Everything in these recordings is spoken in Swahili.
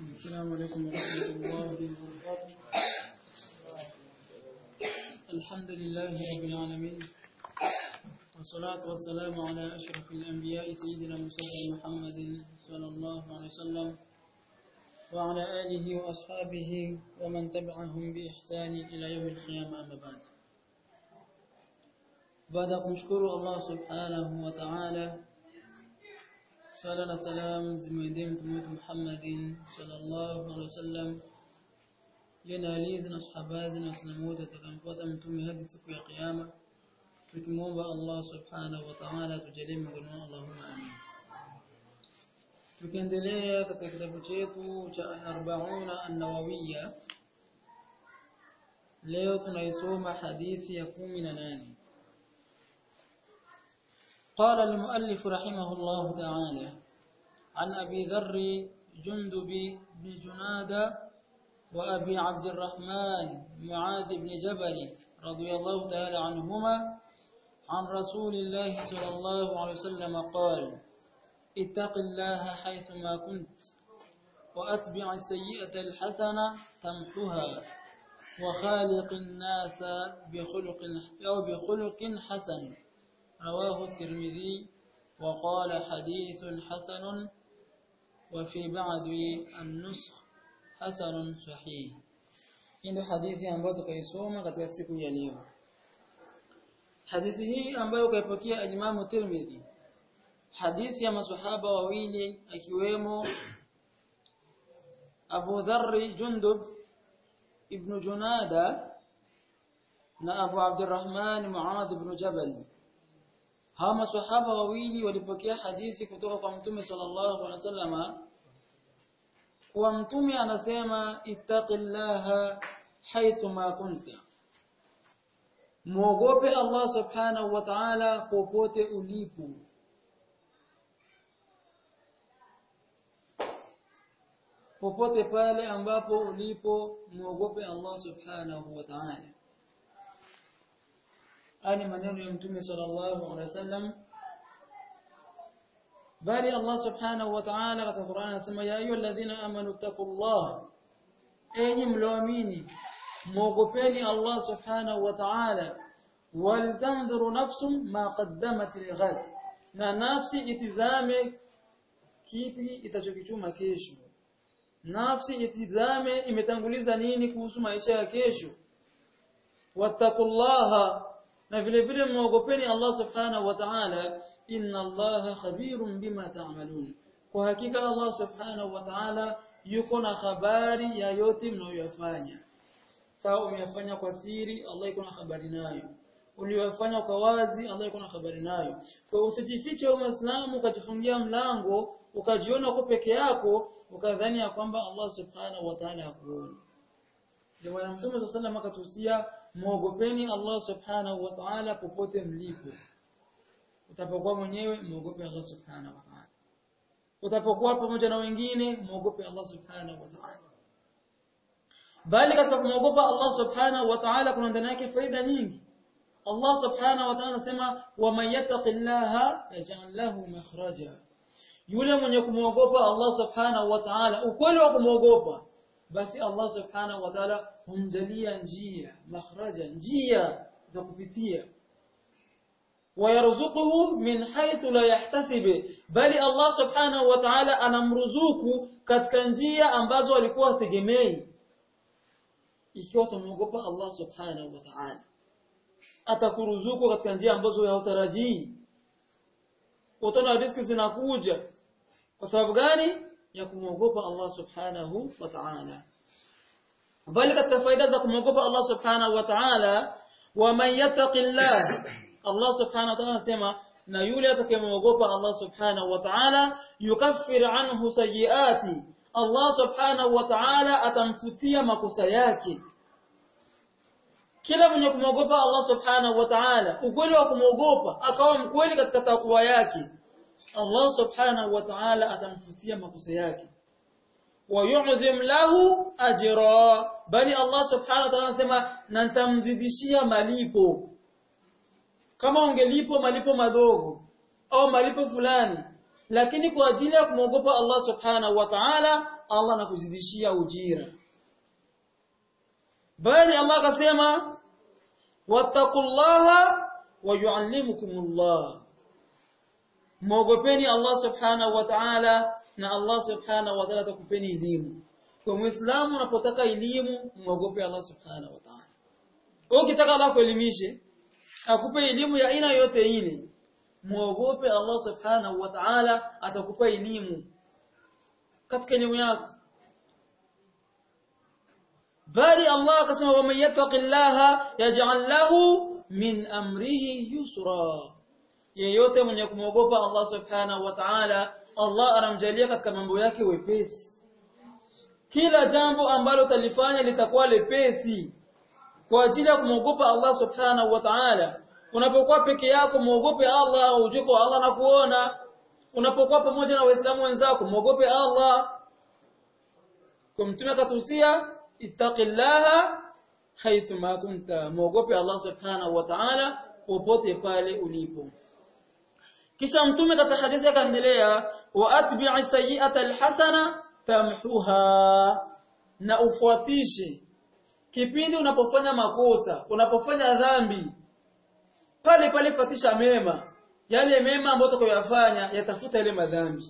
السلام عليكم ورحمة الله وبركاته الحمد لله رب العالمين والصلاة والسلام على أشرف الأنبياء سيدنا مصطفى محمد صلى الله عليه وسلم وعلى آله وأصحابه ومن تبعهم بإحسان إلى يوم القيامة أما بعد بعد kumshukuru Allah subhanahu wa ta'ala Sala na salam zimwendee mtume wetu Muhammadin sallallahu alaihi wasallam yana alizi na sahabazi na waislamu wote watakaofuata mtume hadi siku ya kiyama tukimwomba Allah subhanahu wa ta'ala tujalie miongoni mwao Allahumma amin tukiendelea katika kitabu chetu cha al-arba'una an-nawawiyya leo tunaisoma hadithi ya 18 قال المؤلف رحمه الله تعالى عن أبي ذر جندب بن جنادة وأبي عبد الرحمن معاذ بن جبل رضي الله تعالى عنهما عن رسول الله صلى الله عليه وسلم قال اتق الله حيثما كنت وأتبع السيئة الحسنة تمحها وخالق الناس بخلق أو بخلق حسن رواه الترمذي وقال حديث حسن وفي بعض النسخ حسن صحيح ndio hadithi ambayo tukaisoma katika siku ya leo hadithi hii ambayo kaipokea Imam Tirmidhi hadithi ya maswahaba wawili akiwemo Abu Dharr Jundub ibn Junada na Abu Abdurrahman Muad ibn Jabal hawa maswahaba wawili walipokea hadithi kutoka kwa mtume sallallahu alaihi wasallama kwa mtume anasema ittaqillaha haithu ma kunta muogope Allah subhanahu wa ta'ala popote ulipo popote pale ambapo ulipo muogope Allah subhanahu wa ta'ala ani maneno ya mtume sallallahu alaihi wasallam bali Allah subhanahu wa ta'ala katika Qur'an anasema ya ayyuhalladhina amanu taqullah enyi mlioamini muogopeni Allah subhanahu wa ta'ala waltanzuru nafsum ma qaddamat lighad na nafsi itizame kipi itachokichuma kesho nafsi itizame imetanguliza nini kuhusu maisha ya kesho wattaqullaha na vile vile muogopeni Allah subhanahu wa ta'ala inna Allaha khabirun bima ta'malun kwa hakika Allah subhanahu wa ta'ala yuko na habari ya yote mnayoyafanya sawa umeyafanya kwa siri Allah yuko na habari nayo uliyofanya kwa wazi Allah yuko na habari nayo kwa usijifiche wewe Muislamu ukajifungia mlango ukajiona uko peke yako ukadhani ya kwamba Allah subhanahu wa ta'ala hakuoni ndio Mtume sallallahu alaihi wasallam akatuhusia muogopeni Allah subhanahu wa ta'ala popote mlipo utapokuwa mwenyewe muogope Allah subhanahu wa ta'ala utapokuwa pamoja na wengine muogope Allah subhanahu wa ta'ala bali katika kumwogopa Allah subhanahu wa ta'ala kuna ndani yake faida nyingi Allah subhanahu wa ta'ala anasema wa man yattaqillaha yaj'al lahu makhraja yule mwenye kumwogopa Allah subhanahu wa ta'ala ukweli wa kumwogopa basi Allah subhanahu wa ta'ala humjalia njia makhraja njia za kupitia wayarzuquhu min haythu la yahtasib bali Allah subhanahu wa ta'ala anamruzuku katika njia ambazo alikuwa hategemei ikiwa tumwogopa Allah subhanahu wa ta'ala atakuruzuku katika njia ambazo hautarajii utaona riziki zinakuja kwa sababu gani ya kumwogopa Allah subhanahu wa ta'ala bali katika faida za kumwogopa Allah subhanahu wa ta'ala wa man yattaqillah Allah subhanahu wa ta'ala anasema na yule atakayemwogopa Allah subhanahu wa ta'ala yukaffir anhu sayiati Allah subhanahu wa ta'ala atamfutia makosa yake kila mwenye kumwogopa Allah subhanahu wa ta'ala ukweli wa kumwogopa akawa mkweli katika takwa yake Allah subhanahu wa ta'ala atamfutia makosa yake ويعظم له اجرا bali Allah subhanahu wa ta'ala anasema na nitamzidishia malipo kama ungelipo malipo madogo au malipo fulani lakini kwa ajili ya kumwogopa Allah subhanahu wa ta'ala Allah anakuzidishia ujira bali Allah akasema wattaqullaha wa yuallimukumullah muogopeni Allah subhanahu wa ta'ala na Allah subhanahu wa ta'ala atakupeni elimu kwa muislamu unapotaka elimu muogope Allah subhanahu wa ta'ala ukitaka Allah kuelimishe akupe elimu ya aina yote ile muogope Allah subhanahu wa ta'ala atakupa elimu katika elimu yako bali Allah akasema wa man yattaqillaha yaj'al lahu min amrihi yusra yeyote mwenye kumwogopa Allah subhanahu wa ta'ala Allah anamjalia katika mambo yake wepesi kila jambo ambalo utalifanya litakuwa lepesi kwa ajili ya kumwogopa Allah subhanahu wa ta'ala unapokuwa peke yako muogope Allah ujue kwa Allah anakuona unapokuwa pamoja na waislamu wenzako muogope Allah kwa mtume akatusia ittaqillaha haithu ma kunta muogope Allah subhanahu wa ta'ala popote pale ulipo kisha mtume katika hadithi akaendelea wa atbi'i sayyi'ata alhasana tamhuha na ufuatishe kipindi unapofanya makosa unapofanya dhambi pale pale fatisha mema yale mema ambayo utakayoyafanya yatafuta ile madhambi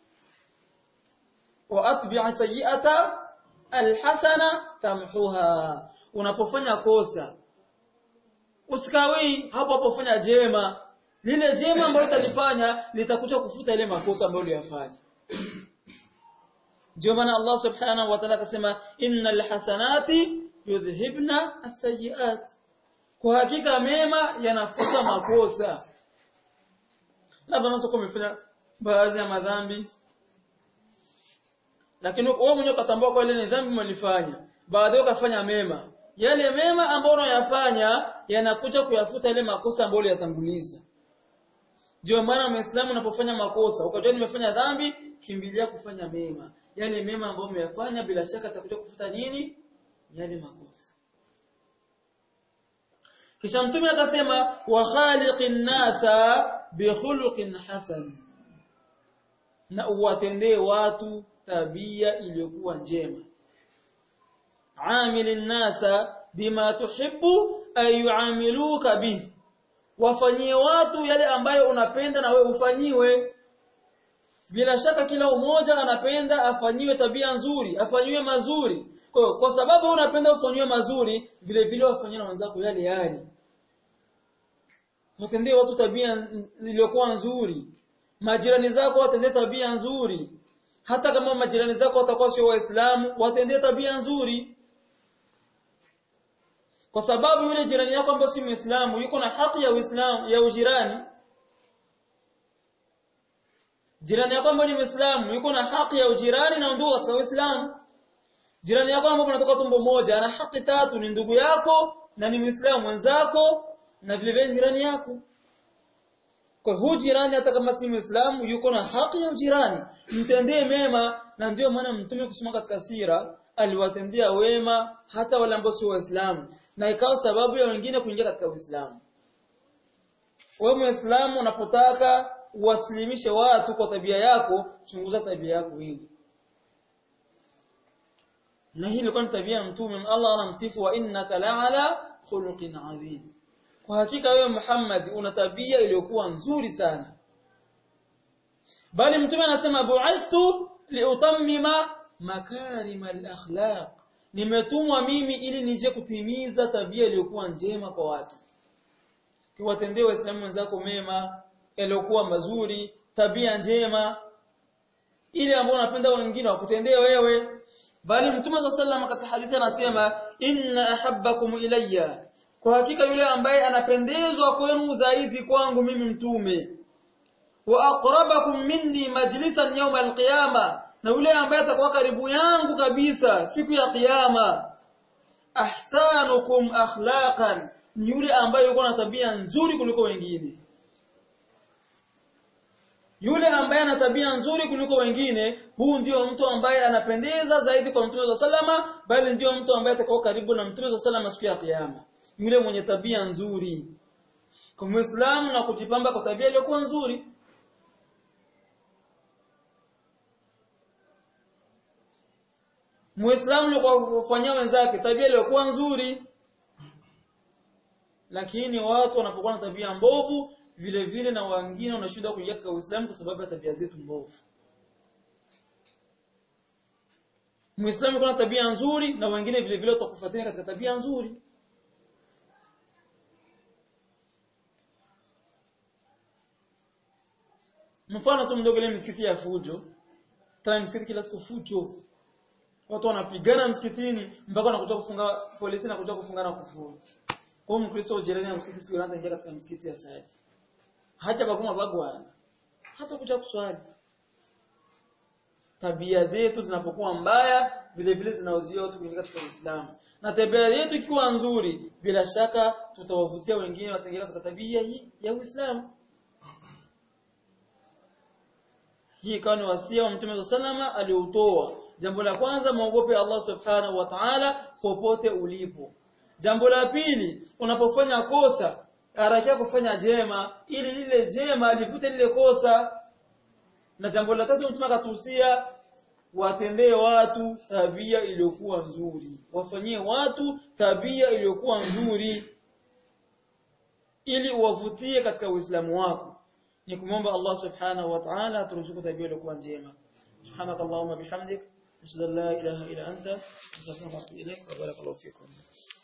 wa atbi'a sayyi'ata alhasana tamhuha unapofanya kosa usikawi hapo hapo fanya jema lile jema ambalo utalifanya litakuja kufuta ile makosa ambayo uliyafanya ndio maana Allah subhanahu wa ta'ala akasema innal hasanati yudhhibna as-sayyi'at kwa hakika mema yanafuta makosa labda unaweza kumefanya baadhi ya madhambi lakini wewe mwenyewe ukatambua kwa ile ni dhambi umelifanya baadaye ukafanya mema yale mema ambayo unayafanya yanakuja kuyafuta ile makosa ambayo uliyatanguliza ndio maana muislamu unapofanya makosa ukajua nimefanya dhambi kimbilia kufanya mema yale mema ambayo umeyafanya bila shaka atakuja kufuta nini yale makosa kisha mtume akasema wa khaliqin nasa bi khuluqin hasan na uwatendee watu tabia iliyokuwa njema amilin nasa bima tuhibbu ay yuamiluka bihi wafanyie watu yale ambayo unapenda na wewe ufanyiwe bila shaka kila umoja anapenda afanyiwe tabia nzuri afanyiwe mazuri kwa, kwa sababu unapenda ufanyiwe mazuri vile vile wafanyie na wenzako yale yale watendee watu tabia iliyokuwa nzuri majirani zako watendee tabia nzuri hata kama majirani zako watakuwa sio waislamu watendee tabia nzuri kwa sababu yule jirani yako ambaye si muislamu yuko na haki ya uislamu ya ujirani jirani yako ambaye ni muislamu yuko na haki ya ujirani na ndugu katika uislamu jirani yako ambaye unatoka tumbo moja ana haki tatu ni ndugu yako na ni muislamu mwenzako na vile vile jirani yako kwa huu jirani hata kama si muislamu yuko na haki ya ujirani mtendee mema na ndio maana mtume kusoma katika sira aliwatendea wema hata wale ambao sio waislamu na ikawa sababu ya wengine kuingia katika uislamu wewe muislamu unapotaka uwasilimishe watu kwa tabia yako chunguza tabia yako wewe na hii ilikuwa ni tabia ya mtume Allah anamsifu wa innaka la'ala khuluqin adhim kwa hakika wewe Muhammad una tabia iliyokuwa nzuri sana bali mtume anasema bu'ithtu liutammima makarima al-akhlaq nimetumwa mimi ili nije kutimiza tabia iliyokuwa njema kwa watu kiwatendee waislamu wenzako mema yaliyokuwa mazuri tabia njema ile ambayo unapenda wengine wakutendee wewe bali mtume wa sallam katika hadithi anasema inna ahabbakum ilayya kwa hakika yule ambaye anapendezwa kwenu zaidi kwangu mimi mtume wa aqrabakum minni majlisan yawm alqiyama na yule ambaye atakuwa karibu yangu kabisa siku ya kiyama ahsanukum akhlaqan ni yule ambaye yuko na tabia nzuri kuliko wengine yule ambaye ana tabia nzuri kuliko wengine huu ndio mtu ambaye anapendeza zaidi kwa mtume wa sallama bali ndio mtu ambaye atakuwa karibu na mtume wa sallama siku ya kiyama yule mwenye tabia nzuri kwa muislamu na kujipamba kwa tabia iliyokuwa nzuri muislamu kwa kufanyia wenzake tabia iliyokuwa nzuri lakini watu wanapokuwa na tabia mbovu vile vile na wengine wanashindwa kuingia katika Uislamu kwa sababu ya tabia zetu mbovu Muislamu kuna tabia nzuri na wengine vile vile watakufuatia katika tabia nzuri Mfano tu mdogo ile misikiti ya fujo. Tena misikiti kila siku fujo. Watu wanapigana msikitini mpaka wanakuja kufunga polisi na kuja kufungana kufuru. Kwa hiyo Mkristo jirani ya msikiti siku anaanza ingia katika msikiti ya Saadi. Hata bakuma bagwa. Hata kuja kuswali. Tabia zetu zinapokuwa mbaya vile vile zinauzia watu kuingia katika Uislamu. Na tabia yetu ikiwa nzuri bila shaka tutawavutia wengine wataingia katika tabia hii ya Uislamu. hii ikawa ni wasia wa Mtume sallama aliutoa. Jambo la kwanza muogope Allah Subhanahu wa Ta'ala popote ulipo. Jambo la pili unapofanya kosa harakia kufanya jema ili lile jema livute lile kosa. Na jambo la tatu Mtume akatuhusia watendee watu tabia iliyokuwa nzuri. Wafanyie watu tabia iliyokuwa nzuri ili uwavutie katika Uislamu wako. ni kumomba Allah subhanahu wa ta'ala aturuzuku tabia iliyokuwa njema subhanak allahumma bihamdik ashhadu an la ilaha illa anta astaghfiruka wa atubu ilaik wa barakallahu fikum